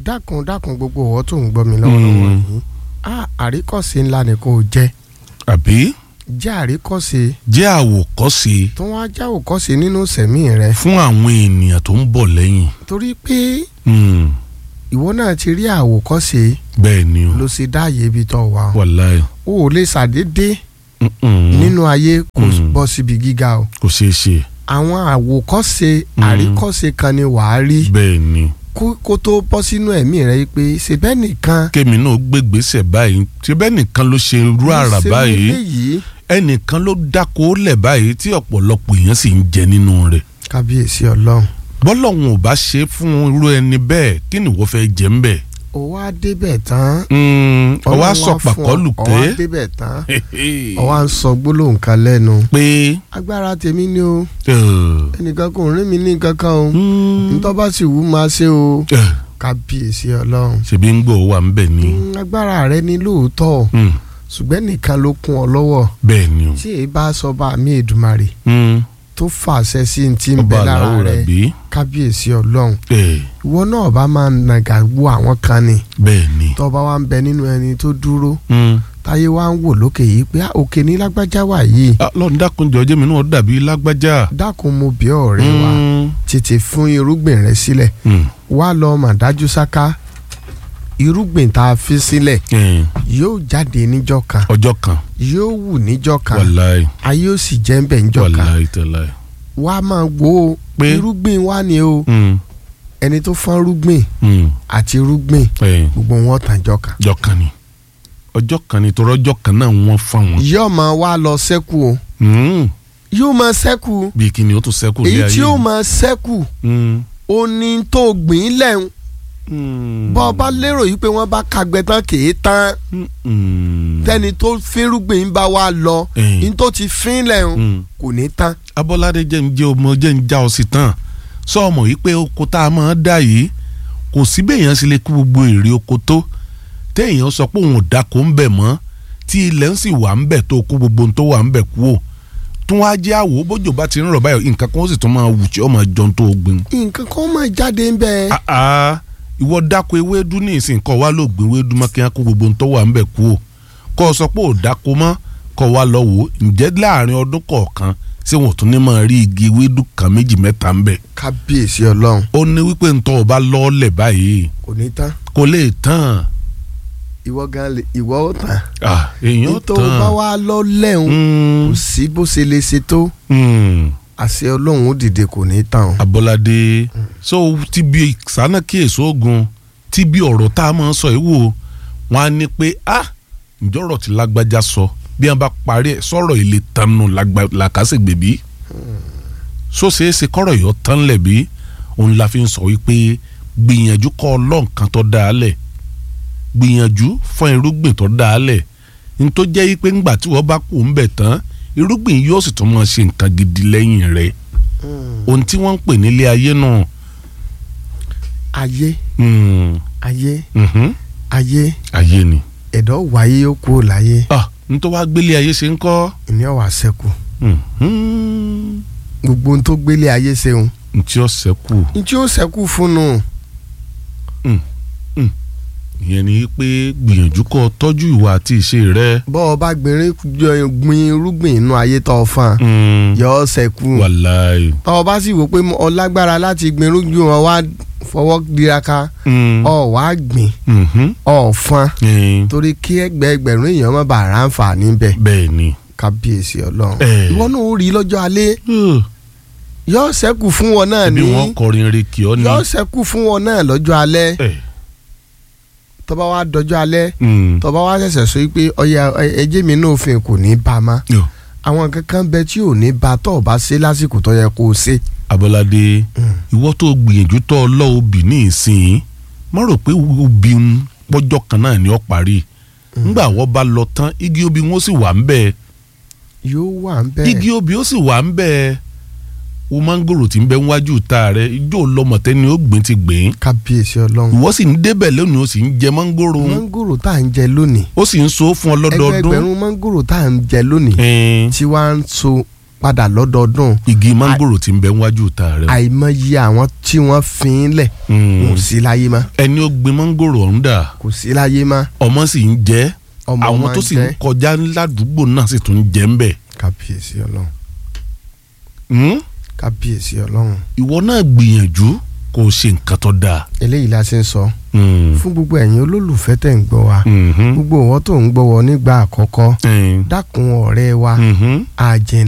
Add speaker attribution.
Speaker 1: dákun dákun gbogbo ọ̀wọ́ tó ń gbọ́ mi lọ́wọ́lọ́wọ́
Speaker 2: Mm.
Speaker 1: yìí Ah, àríkọ́sí ńlá ni kò jẹ́
Speaker 2: àbí
Speaker 1: jẹ́ àríkọ́sí
Speaker 2: jẹ́ àwòkọ́ṣe
Speaker 1: tó wá já òkọ́sí nínú sẹ̀mí rẹ
Speaker 2: fún àwọn ènìyàn tó ń bọ̀ lẹ́yìn.
Speaker 1: torí pé
Speaker 2: Mm,
Speaker 1: ìwọ náà ti rí àwòkọ́sí
Speaker 2: bẹ́ẹ̀ ni o
Speaker 1: ló ṣe dáàyè ibi tó wà o
Speaker 2: wàláì
Speaker 1: ò lè ṣàdédé
Speaker 2: Mm-mm.
Speaker 1: nínú ayé kò
Speaker 2: Mm.
Speaker 1: bọ́ síbi gíga o
Speaker 2: kò ṣeé ṣe
Speaker 1: àwọn àwòkọ́ṣe
Speaker 2: Mm.
Speaker 1: àríkọ́ṣe kan ni wàá rí
Speaker 2: bẹ́ẹ̀ ni
Speaker 1: kó kó tó bọ́ sínú ẹ̀mí rẹ yìí pé ṣèbẹ́ nìkan
Speaker 2: kémi náà gbégbèsè báyìí tí bẹ́ẹ̀ nìkan ló ṣe irú àrà
Speaker 1: ṣe
Speaker 2: báyìí
Speaker 1: eléyìí
Speaker 2: ẹnìkan ló dáko lẹ̀ báyìí tí ọ̀pọ̀lọpọ̀ èèyàn sì ń jẹ nínú rẹ̀
Speaker 1: kábíyèsí ọlọ́run
Speaker 2: bọ́lọ́hún ò bá ṣe é fún irú ẹni bẹ́ẹ̀ kí ni wọ́n fẹ́ jẹ́ ń bẹ̀.
Speaker 1: ó wá débẹ̀ tán
Speaker 2: ọwọ́
Speaker 1: Ọlọ́run
Speaker 2: sọ
Speaker 1: wá fún ọ,
Speaker 2: pàkọ́lù
Speaker 1: ó
Speaker 2: pé
Speaker 1: wá débẹ̀ tán ó wá ń sọ gbólóhùn kan lẹ́nu
Speaker 2: pé
Speaker 1: agbára tèmi ni o
Speaker 2: eh,
Speaker 1: ẹnìkan kò rí mi ní kankan o
Speaker 2: mm,
Speaker 1: ntọ́ bá sì wú máa ṣe o
Speaker 2: eh,
Speaker 1: kábíyèsí ọlọ́run
Speaker 2: ṣèbí ń gbọ́ wà ń bẹ̀ ni
Speaker 1: Mm, agbára rẹ ni lóòótọ́
Speaker 2: Mm,
Speaker 1: ṣùgbọ́n nìkan ló kún ọ lọ́wọ́
Speaker 2: bẹ́ẹ̀ ni o
Speaker 1: tí èyí bá sọ bá mi Èdùmàrè
Speaker 2: Mm,
Speaker 1: tó fàṣẹ sí ti ń
Speaker 2: ọba
Speaker 1: bẹ lára
Speaker 2: aláwọ̀ rẹ̀
Speaker 1: rẹ
Speaker 2: bí
Speaker 1: kábíyèsí ọlọ́run
Speaker 2: Eh,
Speaker 1: ìwọ náà bá máa nàgà wo àwọn kan ni
Speaker 2: bẹ́ẹ̀ ni
Speaker 1: tó bá wà ń bẹ nínú ẹni tó dúró
Speaker 2: Mm.
Speaker 1: táyé wá ń wò lókè yìí pé "Ah, òkè ní lágbájá wà yìí
Speaker 2: Ah, lọ́run dákun jọ̀ọ́ jẹ́ mi náà dàbí lágbájá.
Speaker 1: dákun mo bí ọ̀rẹ́ wa
Speaker 2: Mm,
Speaker 1: tètè fún irúgbìn rẹ sílẹ̀
Speaker 2: mm,
Speaker 1: wá lọ mà dájú sáká irúgbìn tá a fi sílẹ̀
Speaker 2: eh,
Speaker 1: yóò jáde níjọ́ kan
Speaker 2: ọjọ́ kan
Speaker 1: yóò wù níjọ́ kan
Speaker 2: wàláì
Speaker 1: ayé ó sì jẹ́ ń bẹ̀ níjọ́ kan
Speaker 2: wàláì tẹ̀láì.
Speaker 1: wá máa wo o
Speaker 2: Pé?
Speaker 1: irúgbìn wá ni o
Speaker 2: Mm,
Speaker 1: ẹni tó fọ́n irúgbìn
Speaker 2: mm,
Speaker 1: àti irúgbìn
Speaker 2: eh,
Speaker 1: gbogbo wọn tàn jọ kan
Speaker 2: ọjọ́ kan ni ọjọ́ kan ni torí ọjọ́ kan náà wọ́n fún wọn.
Speaker 1: yóò máa wá lọ sẹ́kù o
Speaker 2: Mm,
Speaker 1: yóò máa sẹ́kù
Speaker 2: bí kí ni ó tún sẹ́kù lé
Speaker 1: èyí
Speaker 2: ayé.
Speaker 1: tí yóò máa sẹ́kù
Speaker 2: Mm,
Speaker 1: ó ní tó gbìn lẹ́hùn
Speaker 2: mm,
Speaker 1: bọ́ ọ bá lérò yìí pé wọ́n bá kagbẹ́ tán kìí tán
Speaker 2: mm, mm,
Speaker 1: tẹ́ni tó fínrúgbìn bá wá lọ
Speaker 2: Eh.
Speaker 1: ní tó ti fín lẹ́hùn
Speaker 2: mm.
Speaker 1: kò ní tán
Speaker 2: abọ́ládé jẹ́ ń jẹ́ ọmọ jẹ́ ń já ọ sí tán sọ ọmọ yìí pé oko tá a máa dá yìí kò sí béèyàn sì lè kú gbogbo èrè oko tó téèyàn sọ pé òun ò dáko ń bẹ̀ mọ́ tí ilẹ̀ ń sì wà ń bẹ̀ tó kú gbogbo ohun tó wà ń bẹ̀ kú ò tún wá jẹ́ àwò bójú bá ti ń rọ̀ báyọ̀ nǹkan kan ó sì tún máa wù tí ó máa jọ ohun tó gbìn.
Speaker 1: nǹkan kan máa jáde ń bẹ
Speaker 2: Ah, ah, ìwọ dáko ewédú ní ìsìn kọ́ wa ló gbìn ewédú mọ́ kí wọ́n kó gbogbo ohun tó wà ń bẹ̀ kú ò kọ́ ọ sọ pé ò dáko mọ́ kọ́ wa lọ wò ó ǹjẹ́ láàrin ọdún kọ̀ọ̀kan ṣé wọn ò tún ní máa rí igi ewédú kan méjì mẹ́ta ń bẹ̀
Speaker 1: kábíyèsí ọlọ́run
Speaker 2: ó ní wípé ń tọ́ ọba lọ́ọ́lẹ̀ báyìí
Speaker 1: kò ní tán
Speaker 2: kò lè tán
Speaker 1: ìwọ gan lè ìwọ ó tán
Speaker 2: Ah, èèyàn
Speaker 1: nítorí bá
Speaker 2: tán
Speaker 1: wá lọ lẹ́hùn
Speaker 2: Mm,
Speaker 1: kò sí bó ṣe lè ṣe tó
Speaker 2: mm.
Speaker 1: àṣẹ ọlọ́run ó dìde kò ní tán o.
Speaker 2: Abọ́ládé so ti bí sànà kí èso ogun ti bí ọ̀rọ̀ tá a máa ń sọ yìí wò wọ́n á ní pé ah ǹjọ́ ọ̀rọ̀ tí lágbájá sọ bí wọ́n bá parí ẹ̀ sọ̀rọ̀ ilé tanu làkàṣègbè bí so ṣeé ṣe kọ́rọ̀ yìí ó tán lẹ̀ bí òun la fi ń sọ wípé gbìyànjú kọ́ ọlọ́nkan tó dáa lẹ̀ gbìyànjú fún irúgbìn tó dáa lẹ̀ ní tó jẹ́ wípé ńgbà tí wọ́n bá kú ń bẹ̀ tán irúgbìn yóò sì tún máa ṣe nǹkan gidi lẹ́yìn rẹ̀ ohun tí wọ́n ń pè nílé ayé náà.
Speaker 1: ayé
Speaker 2: Mm,
Speaker 1: ayé
Speaker 2: mhm,
Speaker 1: ayé
Speaker 2: ayé ni.
Speaker 1: ẹ̀dọ́ wáyé ó kú láyé
Speaker 2: ah n tó wá gbélé ayé ṣe ń kọ́.
Speaker 1: ìní ọ̀wà sẹ́kù
Speaker 2: Mhm,
Speaker 1: gbogbo ohun tó gbélé ayé ṣeun
Speaker 2: n tí ó ṣẹ́kù
Speaker 1: ní tí ó sẹ́kù fún un
Speaker 2: ìyẹn ni pé gbìyànjú kó o tọ́jú ìwà àti ìṣe rẹ.
Speaker 1: bọ́ ọ bá gbìnrín jọ- gbin irúgbìn inú ayé tó o fàn
Speaker 2: Mm,
Speaker 1: yọ ọ sẹ́kù
Speaker 2: wàláì.
Speaker 1: tọ́ ọ bá sì wò pé ọ lágbára láti gbin irúgbìn wọn wá fọwọ́ diraka
Speaker 2: Mm,
Speaker 1: ọ wá gbìn
Speaker 2: mhm,
Speaker 1: ọ fọn
Speaker 2: eh,
Speaker 1: torí kí ẹgbẹ́ ẹgbẹ̀rún èèyàn má bàa ráǹfààní bẹ̀
Speaker 2: bẹ́ẹ̀ ni.
Speaker 1: kábíyèsí ọlọ́run
Speaker 2: Eh.
Speaker 1: ìwọ náà ó rí lọ́jọ́ alẹ́
Speaker 2: Uh,
Speaker 1: yọ sẹ́kù fún wọn náà
Speaker 2: bí
Speaker 1: ní
Speaker 2: wọ́n kọrin rè kí ọ ní.
Speaker 1: yọ sẹ́kù fún wọn náà lọ́jọ́ alẹ́
Speaker 2: Eh,
Speaker 1: tó bá wá dọjọ́ alẹ́
Speaker 2: mm,
Speaker 1: tó bá wá ṣẹ̀ṣẹ̀ sọ pé ọya ẹjẹ́ mi náà òfin kò ní bá a má
Speaker 2: yo,
Speaker 1: àwọn kankan bẹ tí ò ní bá a tó o bá ṣe lásìkò tó yẹ kó o ṣe.
Speaker 2: Abọ́ládé ìwọ tó gbìyànjú tó ọ lọ obì ní ìsìn má rò pé obì ń pọ́jọ́ kan náà ni ó parí ńgbà wọ́n bá lọ tán igi obì wọn sì wà ń bẹ́ẹ̀
Speaker 1: yóò wà ń bẹ́ẹ̀
Speaker 2: igi obì ó sì wà ń bẹ́ẹ̀ o mángòrò tí ń bẹ níwájú ta rẹ ijó lọmọtẹ ni ó gbìn ti gbìn
Speaker 1: kábíyèsí ọlọ́run
Speaker 2: ìwọ sì ń débẹ̀ lónìí ó sì ń jẹ mángòrò
Speaker 1: mángòrò tá à ń jẹ lónìí
Speaker 2: ó sì ń so fún ọ lọ́dọọdún
Speaker 1: ẹgbẹ̀rún mángòrò tá à ń jẹ lónìí
Speaker 2: Ẹn,
Speaker 1: tí wàá ń so padà lọ́dọọdún
Speaker 2: igi mángòrò tí ń bẹ níwájú ta rẹ.
Speaker 1: àìmọye àwọn tí wọ́n fi ń lẹ̀
Speaker 2: Mm.
Speaker 1: kò sí láyé mọ́
Speaker 2: ẹni ó gbin mángòrò ọ̀hún dà
Speaker 1: kò sí láyé mọ́
Speaker 2: ọmọ sì ń jẹ
Speaker 1: ọmọ
Speaker 2: àwọn
Speaker 1: máa
Speaker 2: tó
Speaker 1: ń
Speaker 2: sì ń
Speaker 1: jẹ́.
Speaker 2: kọjá ládùúgbò náà sì tún ń jẹ ń bẹ̀.
Speaker 1: kábíyèsí ọlọ́run
Speaker 2: Mm?
Speaker 1: kábíyèsí ọlọ́run
Speaker 2: ìwọ náà gbìyànjú kó o ṣe nǹkan tó dáa.
Speaker 1: eléyìí la ṣe ń sọ
Speaker 2: Mm.
Speaker 1: fún gbogbo ẹ̀yin olólùfẹ́ tẹ̀ ń gbọ́ wa
Speaker 2: Mhm.
Speaker 1: gbogbo ìwọ tó ń gbọ́ wọ nígbà àkọ́kọ́
Speaker 2: Mm.
Speaker 1: dákun ọ̀rẹ́ wa
Speaker 2: Mhm.
Speaker 1: àjẹ́